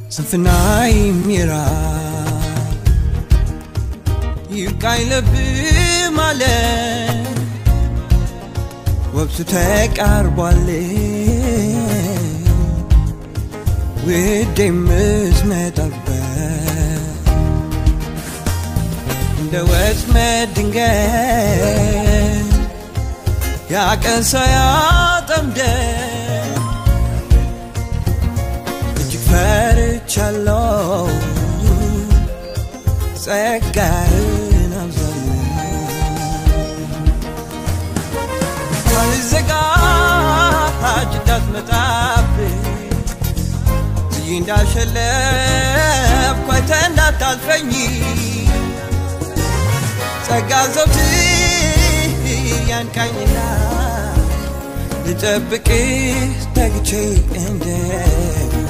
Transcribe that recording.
ስንፍና ይሚራል ይብቃኝ ልብ ማለት ወቅቱ ተቃርቧል ውዴ ምትመጣበት እንደ ወጥመድ ድንገት ያቀን ሳያጠምደን እጅግ ፈርቻለሁ ጸጋህን አብዛልዘጋጅ እንዳትመጣብኝ ብዬ እንዳሸለፍ ኳይተ እንዳታልፈኝ ጸጋ ዘውትር ያንቃኝና ልጠብቅህ ተግቼ እንደ